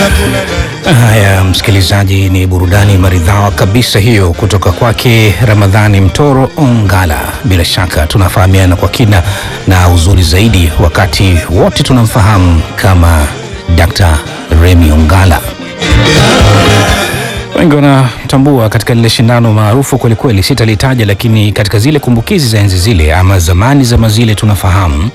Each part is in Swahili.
Haya, msikilizaji, ni burudani maridhawa kabisa hiyo kutoka kwake Ramadhani Mtoro Ongala. Bila shaka tunafahamiana kwa kina na uzuri zaidi, wakati wote tunamfahamu kama Dr. Remy Ongala. Wengi wanatambua katika lile shindano maarufu kwelikweli, sitalitaja, lakini katika zile kumbukizi za enzi zile ama zamani za mazile tunafahamu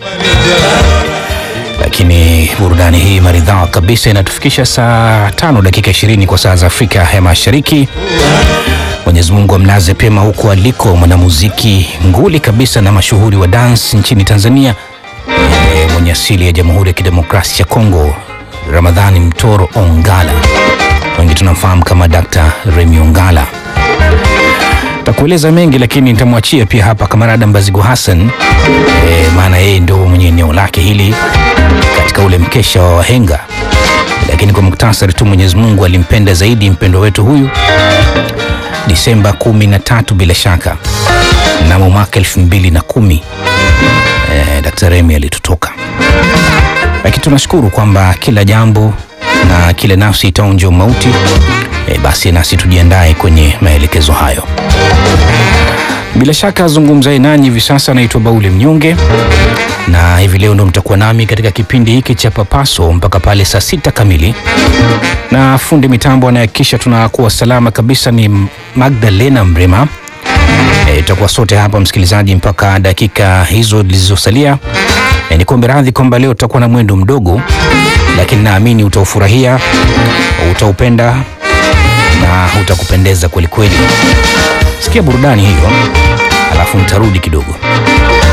lakini burudani hii maridhawa kabisa inatufikisha saa tano dakika ishirini kwa saa za Afrika ya Mashariki. Mwenyezi Mungu amlaze pema huko aliko mwanamuziki nguli kabisa na mashuhuri wa dance nchini Tanzania e, mwenye asili ya Jamhuri ya Kidemokrasia ya Kongo, Ramadhani Mtoro Ongala, wengi tunamfahamu kama Dr. Remy Ongala. Takueleza mengi lakini nitamwachia pia hapa kamarada Mbazigu Hassan e, maana yeye ndio mwenye eneo lake hili katika ule mkesha wa wahenga. Lakini kwa muktasari tu, Mwenyezi Mungu alimpenda zaidi mpendo wetu huyu Disemba kumi na tatu bila shaka mnamo mwaka elfu mbili na kumi e, Dr. Remy alitutoka, lakini tunashukuru kwamba kila jambo na kila nafsi itaonja mauti. E, basi nasi tujiandae kwenye maelekezo hayo. Bila shaka zungumzaye nanyi hivi sasa naitwa Bauli Mnyonge, na hivi leo ndo mtakuwa nami katika kipindi hiki cha Papaso mpaka pale saa sita kamili, na fundi mitambo anayehakikisha tunakuwa salama kabisa ni Magdalena Mrema. Tutakuwa e, sote hapa msikilizaji, mpaka dakika hizo zilizosalia. E, ni kuombe radhi kwamba leo tutakuwa na mwendo mdogo, lakini naamini utaufurahia, utaupenda na utakupendeza kweli kweli. Sikia burudani hiyo, alafu nitarudi kidogo.